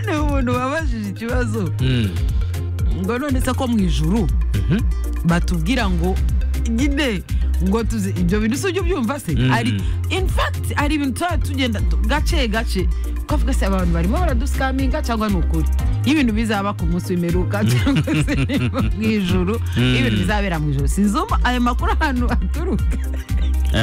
ni umuntu wabajije ikibazo ngo none se ko mu ijuru batubwira ngo nyine ngo tuzi ibyo bintu si ujya ubyumva se Mm. hari in fact hari ibintu tuba tugenda tu- gace gace ukavuga se abantu barimo baradusikaminga cyangwa ni ukuri iyo ibintu bizaba ku munsi w'imperuka cyangwa se mu ijuru iyo ibintu Mm. bizabera mu ijuru sinzi umu- ayo makuru ahantu aturuka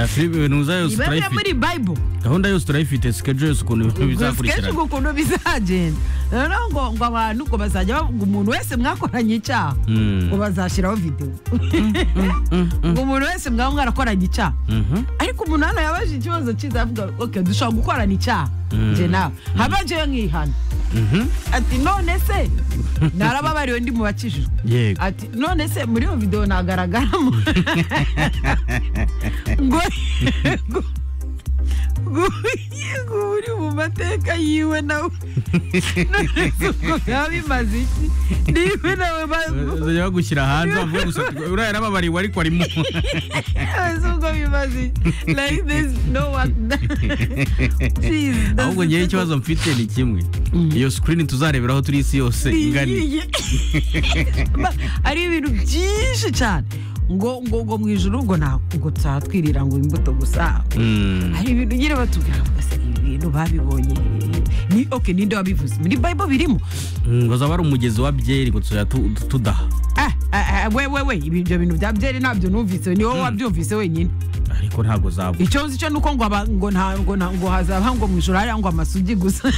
filipe ibintu yose iba ari muri turayifite bible gahunda yose turayifite sikejo yose ukuntu ibintu kenshi bizakurikirana ngo ukuntu bizagenda noneho ngo ngo abantu ngo bazajya bavuga umuntu wese mwakoranye icyaha Mm. ngo bazashyiraho videwo ngo umuntu wese mwaba mwarakoranye icyaha Mhm. ariko umuntu hano yabaje ikibazo cyiza avuga okay, dushobora gukorana icyaha Mm. nje nawe haba njewe nkihana Mhm. ati none se narababariwe ndi mu bakijijwe yego ati none se muri iyo videwo nagaragaramo ngo ngo- ngo uri mu mateka yiwe nawe none se ubwo byaba bimaze iki niwe nawe ba- zajya bagushyira hanze bavuga gusa uriya yarababariwe ariko arimo Ese ubwo bimaze iki? like this no one Please, ahubwo ngewe ikibazo mfite ni kimwe iyo sikirini tuzareberaho turi isi yose ingani Iyi- Ba- ari ibintu byinshi cyane ngo ngo ngo mu ijoro ngo nta ngo tuhatwirira ngo imbuto gusa Mm. hari ibintu nyine batubwira ngo ese ibi bintu babibonye hehe? ni oke ninde wabivuze muri bible birimo Mm, ngo zaba ari umugezi wa byeri ngo tuzajya tu- tu- tudaha Ah, ah, ah, we we we ibi- ibyo bintu bya byeri ntabyo numvise ni wowe wabyumvise wenyine ariko ntabwo zaba icyo nzi cyo ni uko ngo aba- ngo nta ngo nta- ngo hazaba ngo mu ijoro hariya ngo amasugi gusa